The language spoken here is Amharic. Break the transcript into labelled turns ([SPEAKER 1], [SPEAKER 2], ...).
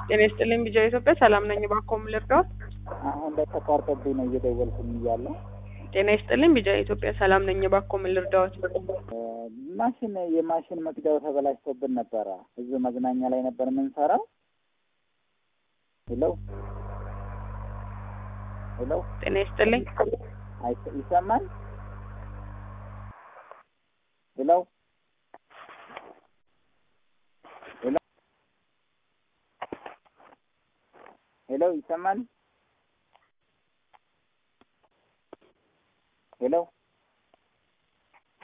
[SPEAKER 1] ጤና ይስጥልኝ ቢጃ ኢትዮጵያ ሰላም ነኝ። እባክዎ ምን ልርዳዎት?
[SPEAKER 2] አሁን ላይ ተቋርጦብኝ ነው እየደወልኩኝ እያለ
[SPEAKER 1] ጤና ይስጥልኝ ቢጃ ኢትዮጵያ ሰላም ነኝ። እባክዎ ምን ልርዳዎት?
[SPEAKER 2] ማሽን የማሽን መቅጃው ተበላሽቶብን ነበረ። እዚሁ መዝናኛ ላይ ነበር የምንሰራው። ሄሎ ሄሎ፣
[SPEAKER 1] ጤና ይስጥልኝ
[SPEAKER 2] አይሰ- ይሰማል? ሄሎ ሄሎ ሄሎ፣ ይሰማል?